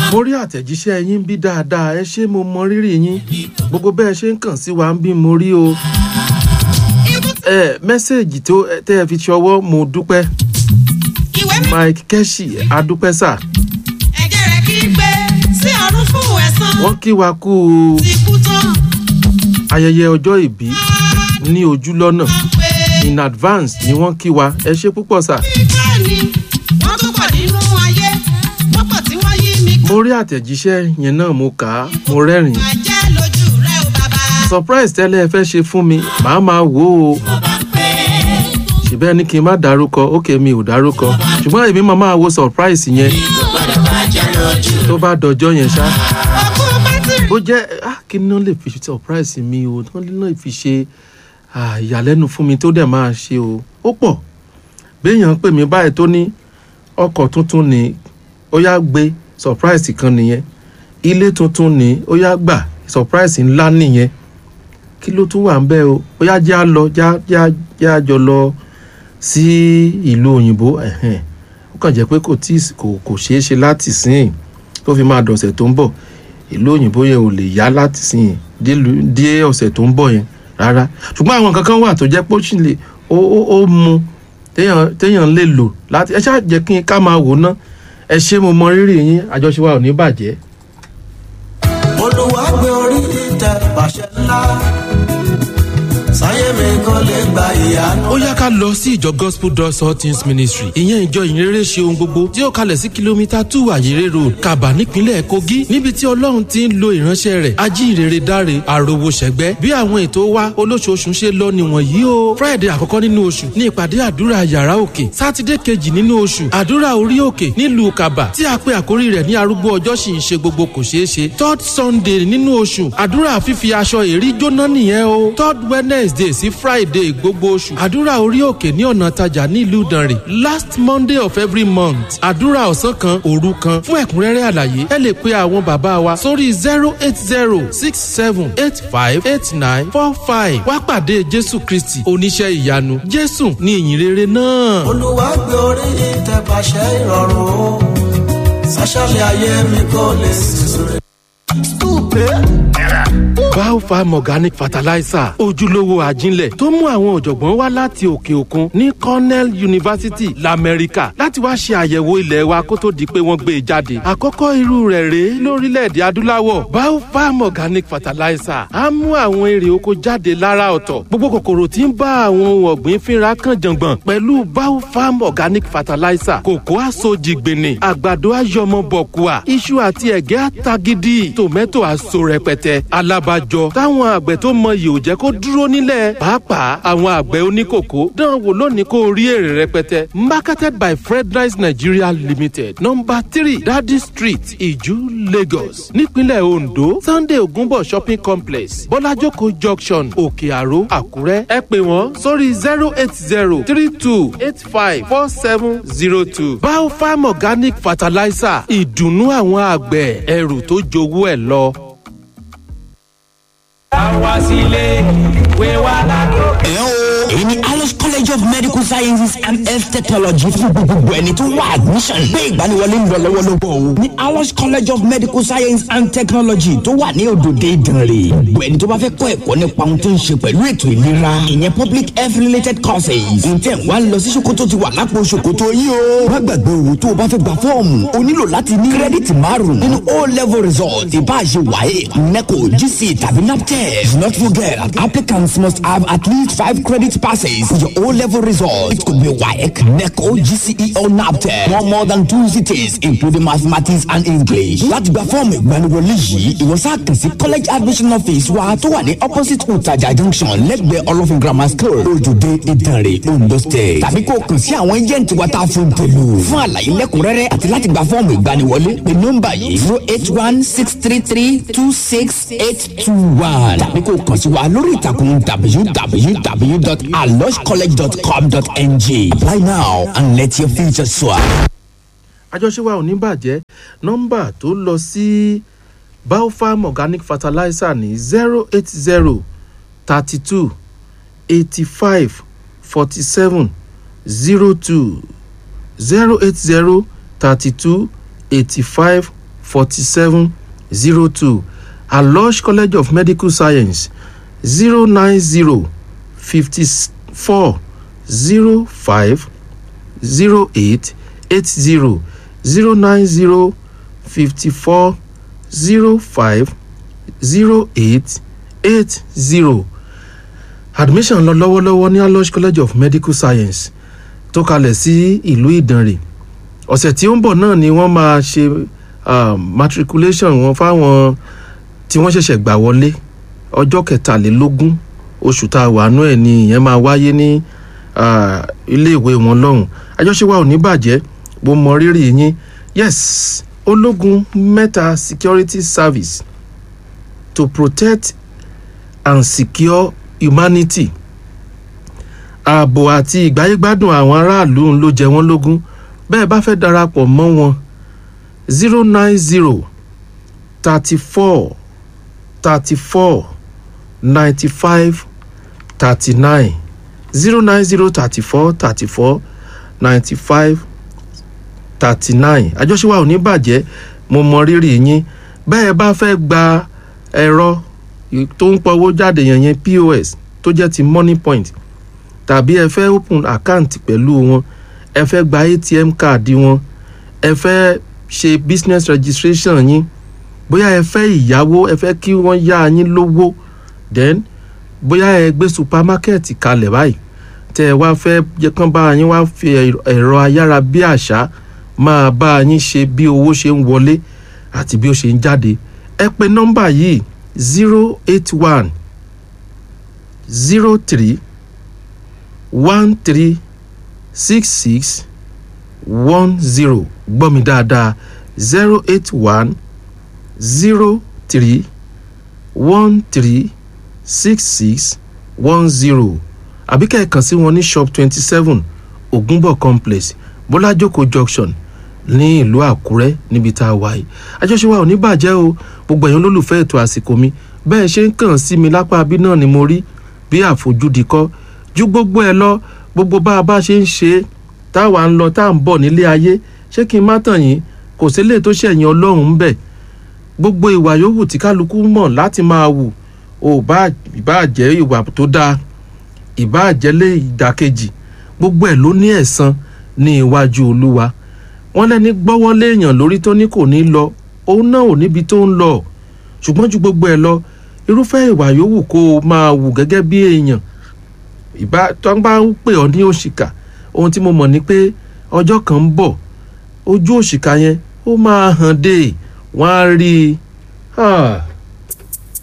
mo rí àtẹ̀jíṣẹ́ yín bí dáadáa ẹ ṣé mo mọ rírì yín gbogbo bẹ́ẹ̀ ṣe ń kàn sí wa ń bí mo rí o ẹ mẹ́sẹ̀gì tó tẹ́ ẹ fi ṣọwọ́ mo dúpẹ́ ìwé mi mike keshi adúpẹ́ sà ẹ̀jẹ̀ rẹ̀ kí gbé sí ọ̀run fún ẹ̀san wọ́n kí wa kú ti kú tán ayẹyẹ ọjọ́ ìbí ní ojú lọ́nà pé in advance ni wọ́n kí wa ẹ ṣé púpọ̀ sà kíkà ni wọ́n tún pọ̀ nínú ayé wọ́n pọ̀ tí wọ́n yí mi mo rí àtẹ̀jíṣẹ́ yẹn náà mo kà á mo rẹ́rìn-ín kà jẹ́ lójú rẹ̀ o bàbá. surprise tẹ́lẹ̀ ẹ fẹ́ ṣe fún mi màá máa wò ó ṣùgbọ́n ẹni kí n má dárúkọ ókè mi ò dárúkọ ṣùgbọ́n èmi máa máa wo surprise yẹn tó bá dọjọ́ yẹn ṣá ọkú bátìrì bó jẹ́ ah, kí ni wọ́n lè fi surprise mi o wọ́n lè fi ṣe ah, ìyàlẹ́nu fún mi tó dẹ̀ máa ṣe o ó pọ̀ béèyàn pè mí báyìí tó ní ọkọ̀ tuntun ni ó yá gbé surprise kan nìyẹn ilé tuntun ni ó yá gbà surprise ńlá nìyẹn kí ló tún wà ń bẹ́ o ó yá já lọ já já já jọ lọ sí ìlú òyìnbó ẹ̀hẹ́n. ó kàn jẹ́ pé kò tí kò kò ṣeé ṣe láti sìn tó fi máa dọ̀sẹ̀ tó ń bọ̀ ìlú òyìnbó yẹn ò lè yá láti sìn délùú- dé ọ̀sẹ̀ tó ń bọ̀ yẹn rárá ṣùgbọ́n àwọn kankan wà tó jẹ́ pé ó sì lè ó ó ó mu téèyàn téèyàn lè lò láti ẹ ṣáà jẹ́ kí n ká máa wò ná ẹ ṣé mo mọ rírì yín àjọṣe wa ò ní bàjẹ́. olùwà gbé orí ìtẹ pàṣẹ ńlá sáyé mi kò lè gba ìyanu. ó yá ká lọ sí ìjọ gospel doors all things ministry ìyẹn ìjọ ìyìnrere ṣe ohun gbogbo tí ó kalẹ̀ sí kìlómítà two àyèrè road kaba nípínlẹ̀ kogi níbi tí ọlọ́run ti ń lo ìránṣẹ́ rẹ̀ ajínrere dáre àròwò ṣẹ̀gbẹ́ bí àwọn ètò wa olóṣooṣù ṣe lọ nìwọ̀n yìí o friday àkọ́kọ́ nínú oṣù ní ìpàdé àdúrà yàrá òkè sátidé kejì nínú oṣù àdúrà orí òkè nílùú kaba tí a pe àkórí rẹ̀ ní arúgbó ọjọ́ sì ń ṣe gbogbo kò ṣeé ṣe third sunday nínú oṣù àdúrà fífi aṣọ èrí jóná nìyẹn o third wednesday sí friday gbogbo oṣù àdúrà orí òkè ní ọ̀nà tajà nílùú ìdànrè last monday of every month àdúrà ọ̀sán kan òru kan fún ẹ̀kúnrẹ́rẹ́ àlàyé ẹ lè pe àwọn bàbá wa sórí zero eight zero six seven eight five eight nine four five wá pàdé jésù kristi oníṣẹ́ ìyanu jésù ní ìyìnrere náà. olùwà gbé orí ìtẹ pàṣẹ ìrọ̀rùn o sáṣálẹ̀ ayé mi kò lè sísúre. biofarm organic fertilizer ojúlówó àjínlẹ̀ tó mú àwọn ọ̀jọ̀gbọ́n wá láti òkè òkun ní cornell university lamẹ́ríkà láti wá ṣe àyẹ̀wò ilẹ̀ wa kó tó di pé wọ́n gbé e jáde àkọ́kọ́ irú rẹ̀ rèé lórílẹ̀‐èdè adúláwọ̀ biofarm organic fertilizer á mú àwọn èrè oko jáde lára ọ̀tọ̀ gbogbo kòkòrò tí ń bá àwọn ohun ọ̀gbìn fínra kan jàngbọ̀n pẹ̀lú biofarm organic fertilizer kòkó àsojìgbìnì àgbàdo àyọmọbọ̀kùà iṣu àti ẹ̀gẹ́ àtagídí tòmẹ́tò àso rẹpẹtẹ alábàjọ táwọn àgbẹ̀ tó mọyì ò jẹ́ kó dúró nílẹ̀ pàápàá àwọn àgbẹ̀ oníkòkó dán wò lónìí kó rí èrè rẹpẹtẹ marketed by fredrice nigeria limited number three dadi street iju lagos nípínlẹ̀ ondo sunday ogunbo shopping complex bọ́lájókòó junction òkè àró àkúrẹ́ ẹ pè wọ́n sórí zero eight zero three two eight five four seven zero two biofarm organic fertilizer ìdùnnú àwọn àgbẹ̀ ẹrù tó jowó ẹ̀ lọ. wá sílé ìwé wa lákòókò. ẹ o èyí ni alice college of medical sciences and health technology fún gbogbo ẹni tó wá admission gbé ìgbaniwọlé ń lọ lọ́wọ́lọ́wọ́ o ní alice college of medical science and technology tó wà ní òdòdó ìdànrè gbogbo ẹni tó bá fẹ́ kọ́ ẹ̀kọ́ nípa ohun tó ń ṣe pẹ̀lú ètò ìlera ìyẹn public health related courses ǹtẹ̀ wá lọ sí ṣòkòtò ti wà lápò ṣòkòtò yìí o má gbàgbé owó tó o bá fẹ́ gba fọ́ọ̀mù o nílò láti ní kírẹ́dìtì márùn nínú o level result ìbáṣe wáyé neco gc tàbí naptep not forget applicants must have at least five credit passes for your O-level result. It could be WAEC, NECO, GCE, or NAPTEP. No more than two cities, including mathematics and English. Láti gba fọ́ọ̀mù ìgbaniwọlé yìí, ìwọ sáà kàn sí college admission office wa tó wà ní opposite Utaja junction lẹ́gbẹ̀ẹ́ Olófin grammar school, Ojúde Ìdànrè, Ondo state. Tàbí kó o kàn sí àwọn agent wa tá a fún tèlú. Fún àlàyé lẹ́kùnrẹ́rẹ́ àti láti gba fọ́ọ̀mù ìgbaniwọlé, pé nọ́mbà yìí zero eight one six three three two six eight two one. Tàbí kó o kàn sí wa lórí ìtàkùn www.aloscollege.com.ng. Apply now and let your future soar. àjọṣe wa ò ní bàjẹ́ nọ́mbà tó lọ sí biofarm organic fertilizer ní zero eight zero thirty two eighty five forty seven zero two zero eight zero thirty two eighty five forty seven zero two alosh college of medical science zero nine zero fifty four zero five zero eight eight zero zero nine zero fifty four zero five zero eight eight zero admission lọ lọ́wọ́lọ́wọ́ ní alosh college of medical science tó kalẹ̀ sí ìlú ìdànrè ọ̀sẹ̀ tí ó ń bọ̀ náà ni wọ́n máa ṣe uh, matriculation wọn fáwọn tí wọ́n ṣẹ̀ṣẹ̀ gbà wọlé ọjọ́ kẹtàlélógún oṣù tá a wà nú ẹ̀ ni ìyẹn máa wáyé ní uh, iléèwé wọn lọ́hùn àjọṣe wa ò ní bàjẹ́ mo mọ rírì yín yes ológun mẹ́ta security service to protect and secure humanity ààbò àti ìgbáyégbádùn àwọn aráàlú ló jẹ wọ́n lógún bẹ́ẹ̀ bá fẹ́ darapọ̀ mọ́ wọn zero nine zero thirty four thirty four ninety five thirty nine zero nine zero thirty four thirty four ninety five thirty nine àjọṣe wa ò ní bàjẹ́ mo mọ rírì yín bẹ́ẹ̀ bá fẹ́ gba ẹ̀rọ tó ń pọwó jáde yẹn yẹn pos tó jẹ́ ti money point tàbí ẹ fẹ́ open account pẹ̀lú wọn ẹ fẹ́ gba atm card wọn ẹ fẹ́ ṣe business registration yín bóyá ẹ fẹ́ ìyàwó ẹ fẹ́ kí wọ́n yá yín lówó then bóyá ẹ gbé supermarket kalẹ̀ báyìí tẹ ẹ wá fẹ́ jẹ́ kán bá yín wá fi ẹ̀rọ ayára bí àṣá máa bá yín ṣe bí owó ṣe ń wọlé àti bí ó ṣe ń jáde ẹ pe nọ́mbà yìí zero eight one zero three one three six six one zero gbọ́ mi dáadáa zero eight one zero three one three six six one zero àbí kẹ́ ẹ̀ kàn sí wọn ní shop twenty seven ògúnbọ̀ complex bọ́lájókòó junction ní ìlú àkúrẹ́ níbi tá a wà yìí àjọṣe wa ò ní bàjẹ́ o gbogbo ẹ̀yin olólùfẹ́ ètò àsìkò mi bẹ́ẹ̀ ṣe ń kàn sí mi lápá abí náà ni mo rí bí àfojúdi kọ́ ju gbogbo ẹ lọ gbogbo bá a bá ṣe ń ṣe táwa ń lọ tá à ń bọ̀ nílé ayé ṣé kí n má tàn yín kò sílé tó ṣẹ̀yìn ọlọ́run ń bẹ̀ gbogbo ìwà yòówù tí kálukú mọ̀ láti máa wù ò bá ìbá jẹ́ ìwà tó dáa ìbá jẹ́lé ìdàkejì gbogbo ẹ̀ ló ní ẹ̀san ní iwájú olúwa wọ́n lẹ́ni gbọ́wọ́ léèyàn lórí tó ní kò ní lọ òun náà ò níbi tó ń lọ ṣùgbọ́n ju gbogbo ẹ̀ lọ irúfẹ́ ìwà yòówù kó o máa wù gẹ́gẹ́ bí èèyàn ìbá tó ń bá ń pè ọ́ ní òṣìkà ohun tí mo mọ̀ ni pé ọjọ́ kan ń bọ̀ ojú òṣìkà yẹn ó máa hàn dé wọ́n á rí i